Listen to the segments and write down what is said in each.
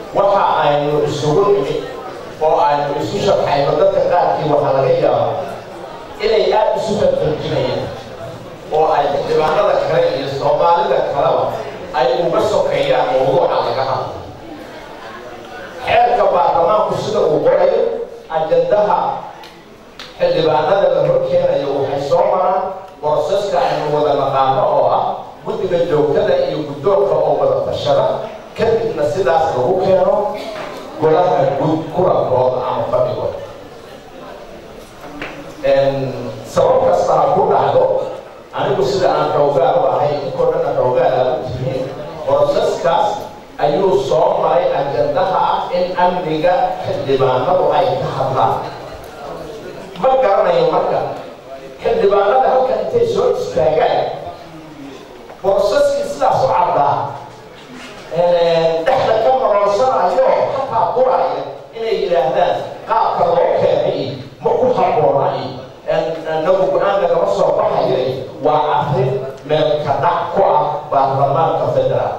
waxa aynu isugu nimid oo aynu isu sharxayno dadka qaarkii waxaa laga yaaba inay aada isu farfarjinayaan oo ay xildhibaanada kale iyo soomaalida kaleba ay uga sokeeyaan mawduuca laga hadlo xeerka baarlamaanku sida uu qorayo ajandaha xildhibaanada la horkeenayo waxay soo maraan boroseska aynu wada naqaano oo ah guddiga joogtada iyo guddoonka oo wada tashada kadibna sidaas lagu keeno golaha guud kulankooda ama fadhigooda sabab kasta ha ku dhacdo anigu sida aan xoogaal u ahay inkoo dhanna xoogaal aad u tihiin boroseskaas ayuu soo maray ajandaha ah in amniga xildhibaanadu ay ka hadlaan ma garanayo marka xildhibaanada halkan intay soo istaagaan boroseskii sidaas u caddaa dhexda ka maroonsanayo xataa quraya inay yidhaahdaan qaabka loo keenay ma ku habboona nagu go-aanka kama soo baxayo waa arrin meelka dhac ku ah baarlamaanka federaal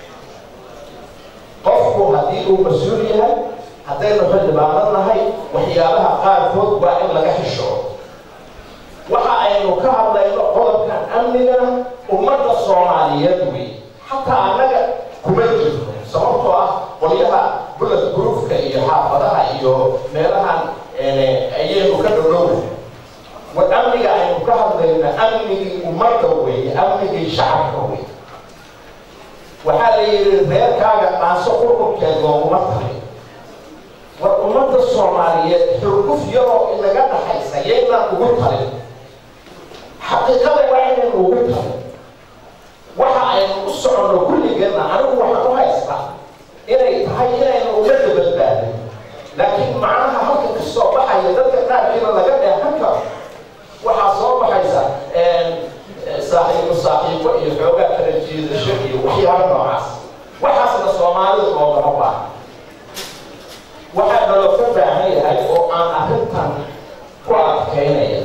qofku haddii uu mas-uul yahay haddaynu xildhibaano nahay waxyaabaha qaarkood waa in laga xishoo waxa aynu ka hadlayno qodobkan amnigana ummadda soomaaliyeed wey xataa annaga kuma jirto sababtoo ah qolyaha bullet groofka iyo xaafadaha iyo meelahan ayaynu ka dhowdhowna war amniga aynu ka hadlayna amnigii ummadda weeye amnigii shacabka wey waxaa la yidhi reerkaaga dhaanso qurqurkeed looguma tahay war ummadda soomaaliyeed xurguf yaroo inaga dhaxaysa yaynaan ugu talin xaqiiqada waa inaynu ugu talin waxa aynu u soconno kulligeenna anigu waxaan u haystaa inay tahay inaynu ummadda badbaadin laakiin macnaha halka ka soo baxaya dadka qaarkiina laga dheehan karo waxaa soo baxaysa saaxiibo saaxiibo iyo xoogaa kala jiidasho iyo waxyaaba noocaas waxaasna soomaalidu loogama baaha waxaa naloo ka baahan yahay oo aan arrintan ku adkaynaya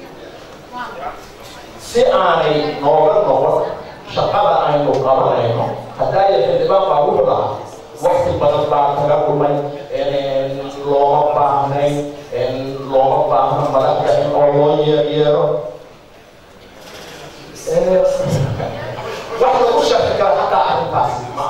si aanay nooga noqon shaqada aynu qabanayno haddaaya xildhibaan baa wuxuu lahaa wakti badan baa kaga dhumay looma baahnayn looma baahno madaxda in oo loo yeeryeero wax lagu sharxi kara hataa arrintaasi ma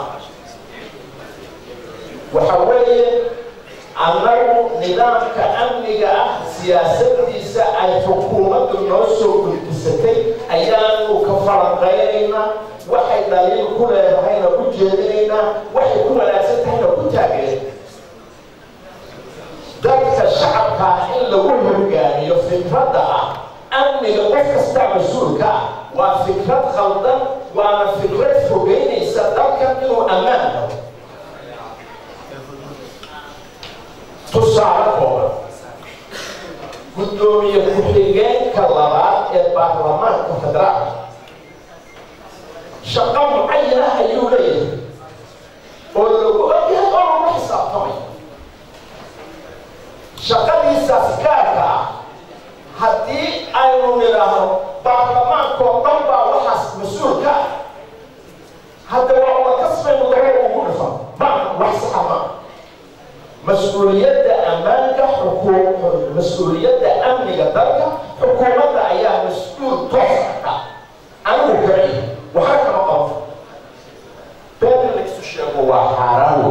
waxa weeye annagu nidaamka amniga ah siyaasadiisa ay xukuumaddu noo soo gudbisatay ayaanu ka falanqaynaynaa waxay dhaliil ku leedahayna u jeedinaynaa waxay ku wanaagsan tahayna ku taageer dadka shacabkaa in lagu hogaamiyo fikradda ah amniga qof kastaa mas-uulka ah waa fikrad khaldan waana fikrad fogeynaysa dalkan inuu ammaan helo tusaale kooban guddoomiye ku-xigeenka labaad ee baarlamaanka federaalka shaqo mucayan ah ayuu leeyahay oo lagu ogyahay oo lagu xisaabtamay shaqadiisaas gaarka ah haddii aynu nidhaahno baarlamaankoo dhan baa waxaas mas-uulka ah hadda waa una kasbaynu daba ugu dhifan ma wax saxa maa mas-uuliyadda ammaanka xukuum mas-uuliyadda amniga dalka xukuumadda ayaa mas-uul toosa ka anigu kaci waxaa kama qabo been laysu sheego waa xaaraan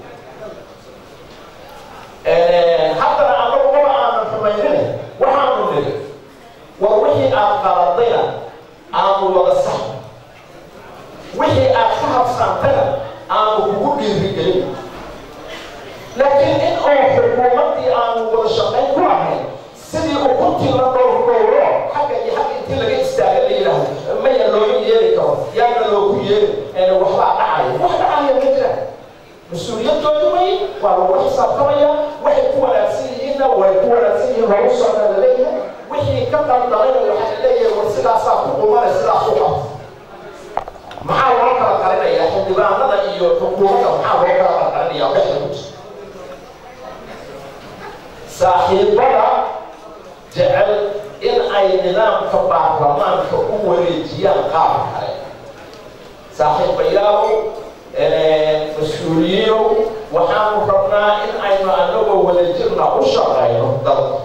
wey haddana anagu maba aanan xumaynina waxaanu niri war wixii aad qaladayna aanu wada sax wixii aad ka habsaantayna aanu kugu dhiirigelin laakiin in oo xukuumaddii aanu wada shaqayn ku ahayn sidii ukuntii la dhowr dhowro xagga iyo xagga intii laga istaaga la yidhaahdo maya looga yeeri karo yaana loogu yeeri waxbaa dhacaya wax dhacaya ma jiraan mas-uuliyadoodu wey waa lagula xisaabtamaya waxay ku wanaagsan yihiinna way ku wanaagsan yihiin lagu socda la leeyahay wixii ka qaldalayna waxaa la leeyahay war sidaasaa ku qumana sidaas u qabta maxaa loo kala qarinayaa xildhibaanada iyo xukuumadda maxaa loo kala qarqarinayaa dhexda ku jirta saaxiibada jecel in ay nidaamka baarlamaanka u wareejiyaan qaab kale saaxiibayaal mas-uuliyiinow waxaanu rabnaa in aynu anagoo wadajirna u shaqayno dalka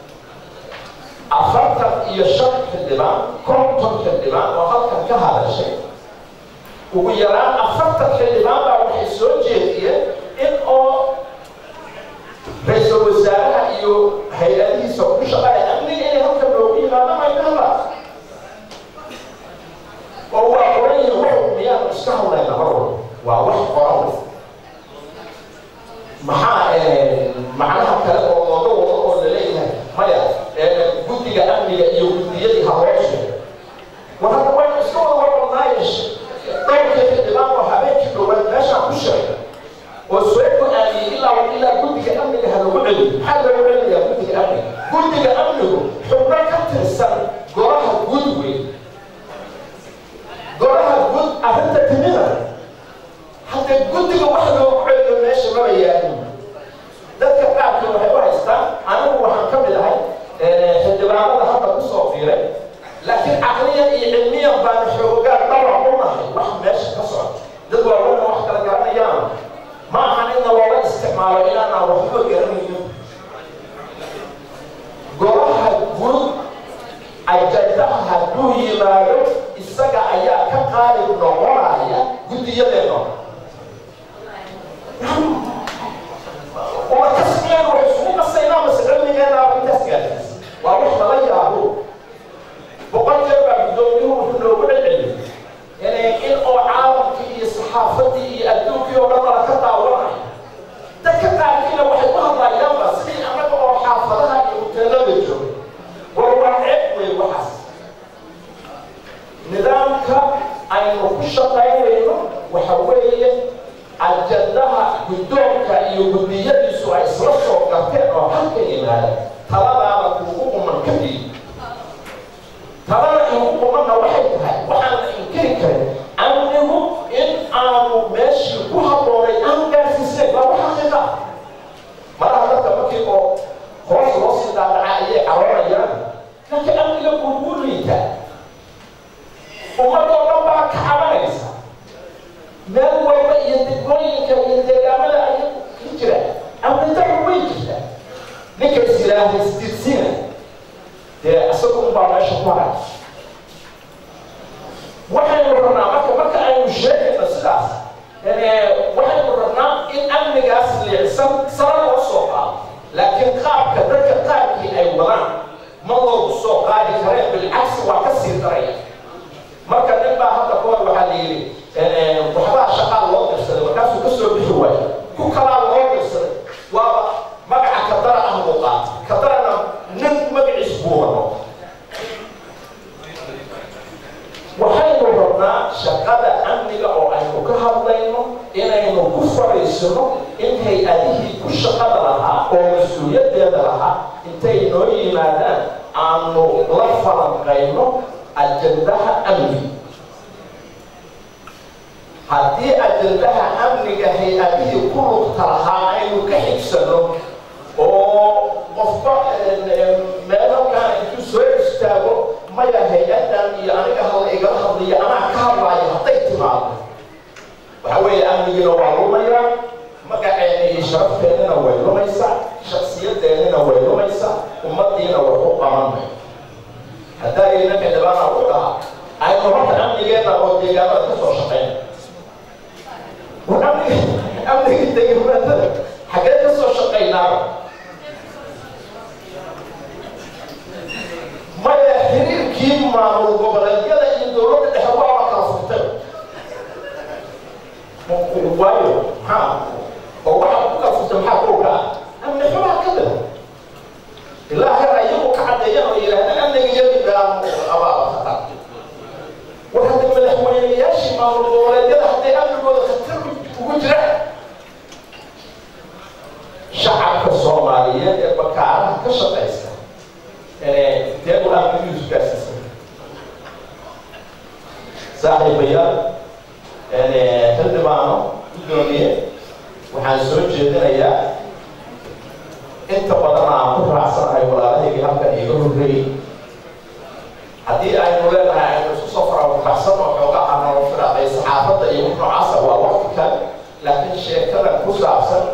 afartan iyo shan xildhibaan konton xildhibaan oo halkan ka hadashay ugu yaraan afartan xildhibaan baa waxay soo jeediyeen in oo ra-iisul wasaaraha iyo hay-adihiisa ku shaqaya amniga inay halkan loogu yimaado ay ka hadlaan oo waa qoran yihin wuxuu miyaanu iska hadlayna mar walba waa wax qoran maxaa macnaha kale oo looga wado oo laleeyahay maya guddiga amniga iyo guddiyadii habooshe war hadda waynu iska wada warqabnaayo dhowrka xildhibaan oo habeenkii dhowaan meeshaan ku sheegay oo soo go-aamiyey ilaa ilaa guddiga amniga ha lagu celiyo maxaa loogu celinayaa guddiga amniga guddiga amnigu xubno ka tirsan golaha guud weyn golaha guud arrinta timida hadda guddiga wax loogu celiyo meesha maba yaalin dadka qaarkii waxay u haystaan anigu waxaan ka mid ahay xildhibaanada hadda kusoo fiiray laakiin caqliyan iyo cilmiyan baan xoogaa dhawac u nahay wax meesha ka socda dad waaweyn wax kala garanayaan ma ahan inna loola isticmaalo inaanaan waxba garanaynin golaha guud ajandaha hadduu yimaado isaga ayaa ka qaalib noqonaya guddiyadeena uma kasmiyeen wax isugu qasaynaa mase cilmigeena intaas gaarsiis waa wax lala yaabo boqol jeer baa guddoomiyuhu wuxuu noogu celceliyey in oo caalamkii iyo saxaafadii iyo adduunkii oo dhan lala ka daawanayo dadka qaarkiina waxay u hadlayaanba sidii annaga oo xaafadaha iyo hoteelada jooga war waa ceeb wey waxaas nidaamka aynu ku shaqaynayno waxa weeye ajandaha guddoonka iyo guddiyadiisu ay isla soo garteen oo halka yimaada taladaada kuugu quman kadib talada igu qumanna waxay tahay waxaan la inkiri karin amnigu in aanu meeshii ku habboonay aan gaarsiisnayn waa wax xaqiiqa malaha dadka markii oo hoos loo sii daadaca ayay caroonayaan laakiin amniga kuugu liitaa ummadoo dhan baa ka cabanaysa meel walba iyo degmooyinka iyo deegaamada ayay ka jiraan amni daru way jirtaa ninka is yidhaahda isdirsina dee isagu unbaa meesha ku haray waxaynu rabnaa marka marka aynu sheegayno sidaas waxaynu rabnaa in amnigaas liicsan sara loo soo qaado laakiin qaabka dadka qaabkii ay wadaan ma loogu soo qaadi kareen bilcagsi waa ka sii daraya marka nin baa hadda kahor waxaa la yidhi waxbaa shaqaa loo dirsaday markaasuu ka soo bixi waayo ku kalaa loo dirsaday waaba magaca kadara ah buu qaata kadarana nin magaciis buu wado waxaynu rabnaa shaqada amniga oo aynu ka hadlayno inaynu ku fariisino in hay-adihii ku shaqada lahaa oo mas-uuliyaddeeda lahaa intay noo yimaadaan aanu la falanqayno ajandaha amniga haddii ajandaha amniga hay-adihii ku lugta lahaa aynu ka xigsano oo qofba meel halkaan intuu soo istaago maya hay-adan iyo aniga halla igala hadlayo anaa ka hadlaayo hadday timaado waxa weeye amnigiina waa lumayaa magaceena iyo sharafteenina way lumaysaa shaksiyadeenina way lumaysaa ummadiina way u qabanay haddaayna xildhibaana u dhahaa aynu horta amnigeena oo deegaamada ka soo shaqeyna war amniga amniga deegaamada xaggee ka soo shaqeynaaba maya xiriirkii maamul goboleedyada iyo dowladda dhexe waaba kala furtay waayo maxaa oo waxa ku kala furtay maxaa kowka ah amni xumaa ka daba ilaa heer ayagu ka caddeeyaan oo yidhahdeen amniga iyadii baa abaaba khatar war hadda madaxweynayaashii maamul goboleedyada hadday amnigooda khatar ugu jiraan shacabka soomaaliyeed ee bakaaraha ka shaqaysta dee u amnigiisu gaarsiisan saaxiibayaal xildhibaano guddoomiye waxaan soo jeedinayaa inta badan aan ku raacsanahay walaalahaygii halkan iiga horreeyey haddii aynu leenahay aynu isku soo farabaxsan oo xoogaa aan nolo firaaqay saxaafadda iyo noocaasa waa waqti kale laakiin sheekada ku saabsan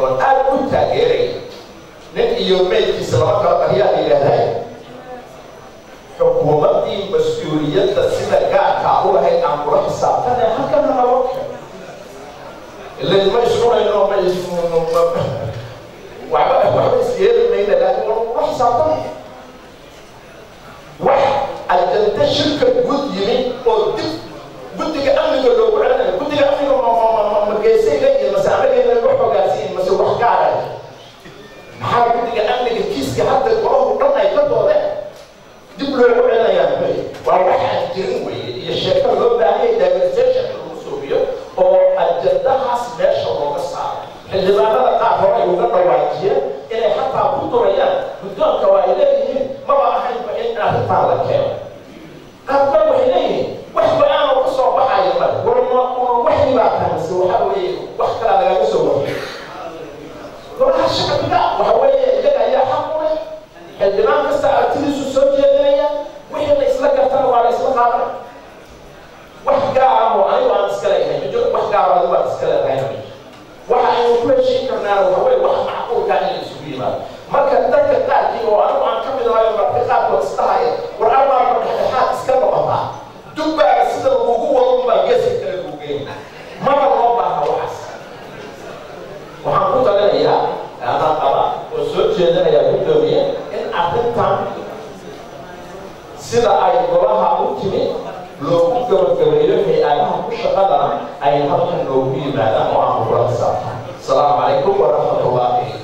oon aad u taageeray nin iyo meydkiisa lama kala qaryaa la yidhaahdaa xukuumaddii mas-uuliyadda sida gaarkaa u lahayd aan kula xisaabtane halkana naloo keeno ilan ma iscunayno ma is waxba waxba isyeeli mayna laakiin waa kula xisaabtanaya wax ajanta shirka gud yimi oo dib guddiga amniga loogu celinayo guddiga amniga mageesay leeyihin mase anageena loo xogaasiyin mase wax gaaraya maxaa guddiga amniga kiiska hadda golahu dhan ay ka doodeen dib loogu celinayaan waa waxaan jirin weye iyo sheeko loo baahanyay diversitation in lagu suubiyo oo ajandahaas meesha looga saaro xildhibaanada qaar hore ay uga dhawaajiyeen inay xataa ku durayaan guddoonka waa ay leeyihiin maba ahaynba in arrintaa la keeno qaarkood waxay leeyihiin wax go-aan oo kasoo baxaya male warma waxyi baa tahay mise waxa weeye wax kalaa lagaga soo waxiyo golaha shacbiga waxa weeye iyaga ayaa xaq u leh xildhibaan kasta artidiisu soo jeedinaya wixii la isla gartana waa la isla qaadan wax gaara oo anigu aan iska leeyahay ma jiro wax gaara adigu aan iska leedahay ma jiro waxa aynu ku heshiin karnaa waxa weye wax macquulka in la isugu yimaado marka dadka qaarkii oo anigu aan ka mid ahayo marka qaarkood isdhahaya war arbaaba dhexdhexaad iska noqotaa dubbaaga sida lagugu wado baa geeska kale lagu geynaa mana loo baaha waxaas waxaan ku talinayaa anaa qaba oo soo jeedinayaa guddoomiye in arrintan sida ay golaha u timid loogu gabagabeeyo hay-adaha ku shaqadana ay halkan loogu yimaadaan oo aan kula xisaabtan asalaamu calaykum waraxmatullaahi